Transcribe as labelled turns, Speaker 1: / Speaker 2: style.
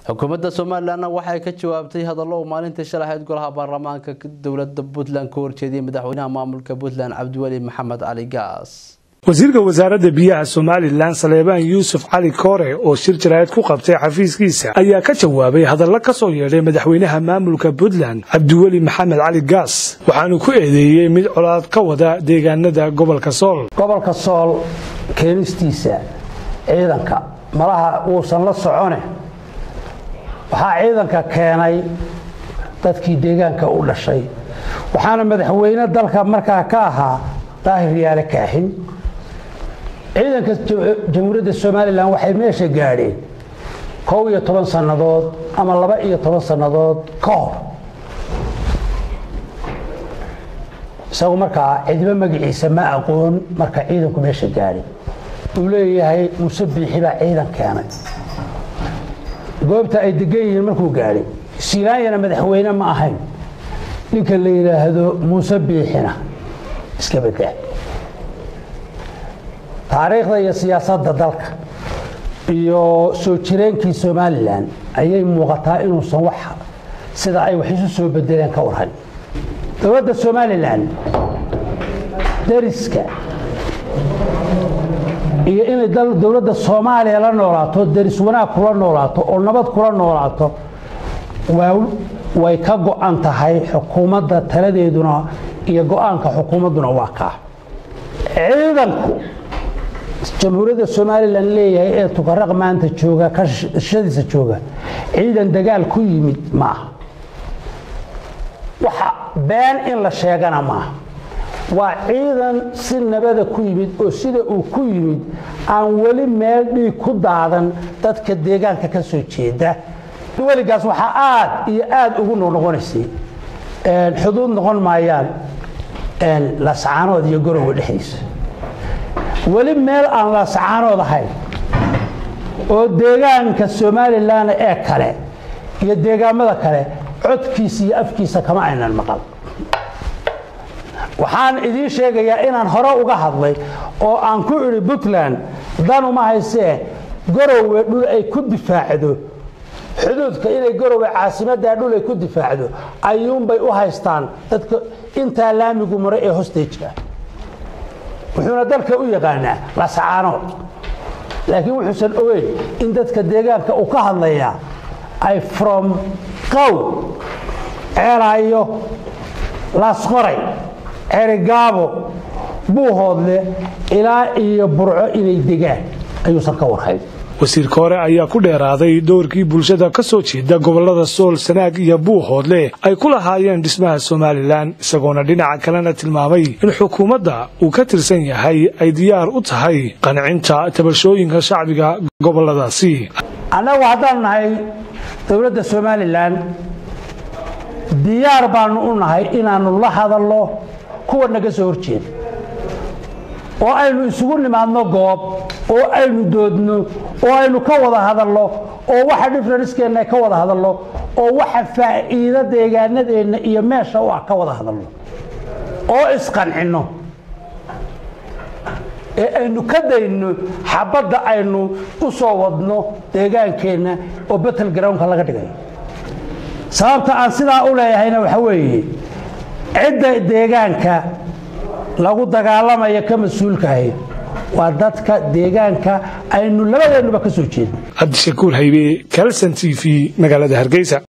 Speaker 1: xukuumadda somalilanna waxay ka jawaabtay hadallo uu maalintii shalahayd golaha baarlamaanka dowlada puntland ka horjeediyay madaxweynaha maamulka puntland cabdiweli maxamed cali gaas
Speaker 2: wasiirka wasaaradda biyaha somalilan saleebaan yuusuf cali koore oo shir jaraa'id ku qabtay xafiiskiisa ayaa ka jawaabay hadallo ka soo yeedhay madaxweynaha maamulka puntland cabdiweli maxamed cali gaas waxaanu ku eedeeyey mid colaad ka wada deegaanada gobolka sool
Speaker 3: gobolka sool keenistiisa ciidanka malaha uusan la socone waxaa ciidanka keenay dadkii deegaanka u dhashay waxaana madaxweyne dalka markaa ka ahaa daahir yaale kaaxin ciidanka jamhuuriyadda somalilan waxay meesha gaadheen kow iyo toban sannadood ama laba iyo toban sannadood ka hor isagu markaa cidibo magaciisa ma aqoon marka ciidanku meesha gaadhay uu leeyahay muuse biixi baa ciidan keenay goobta ay degan yihiin markuu gaadhay silaanyana madaxweyne ma ahayn ninka la yidhaahdo muuse biixina iska bedel taariikhda iyo siyaasadda dalka iyo soo jireenkii somalilan ayay muuqataa inuusan wax sida ay wax isu soo bedeleen ka warhan dowladda somalilan dariska iyo inay dowladda soomaaliya la noolaato daris wanaag kula noolaato oo nabad kula noolaato way ka go-an tahay xukuumadda taladeeduna iyo go-aanka xukuumadduna waa kaa ciidanku jamhuuriyadda somalilan leeyahay ee tukaraq maanta jooga kashadiisa jooga ciidan dagaal ku yimid maaha waxa been in la sheegana maaha waa ciidan si nabada ku yimid oo sida uu ku yimid aan weli meel dhiig ku daadan dadka deegaanka ka soo jeeda weligaas waxaa aad iyo aad ugu noqnoqonaysay xuduud noqon maayaan lasacaanood iyo gorowa dhexdiisa weli meel aan lasacaanood ahayn oo deegaanka somalilan ee kale iyo deegaamada kale codkiisa iyo afkiisa kama aynan maqal waxaan idiin sheegayaa inaan hore uga hadlay oo aan ku idhi puntland danuma haysee gorowe dhul ay ku difaacdo xuduudka inay gorowe caasimaddaa dhul ay ku difaacdo ayuunbay u haystaan dadka intaa laamigu mare ee hostageka wuxuuna dalka u yaqaanaa lasacaanood laakiin wuxuusan ogeyn in dadka deegaanka uu ka hadlayaa ay from qow ceelaayo laasqoray cerigaabo buuhoodle ilaa iyo burco inay degaan ayuusan ka warhayn
Speaker 2: wasiir koore ayaa ku dheeraaday doorkii bulshada ka soo jeeda gobolada sool sanaag iyo buuhoodle ay ku lahaayeen dhismaha somalilan isagoona dhinaca kalena tilmaamay in xukuumadda uu ka tirsan yahay ay diyaar u tahay qancinta tabashooyinka shacbiga goboladaasi
Speaker 3: annagu haddaan nahay dowladda somalilan diyaar baanu u nahay inaannu la hadalno kuwa naga soo horjeeda oo aynu isugu nimaadno goob oo aynu doodno oo aynu ka wada hadalno oo waxa differencekeenna ka wada hadalno oo waxa faa'iido deegaanadeenna iyo meesha u ah ka wada hadalno oo isqancinno ee aynu ka dayno xabadda aynu u soo wadno deegaankeenna oo battle groundka laga dhigayo sababta aan sidaa u leeyahayna waxa weeye cidda deegaanka lagu dagaalamaya ka mas-uulkahay waa dadka deegaanka aynu labadeennuba ka soo jeedno
Speaker 2: cabdishakuur haybe kalson t v magaalada hargeysa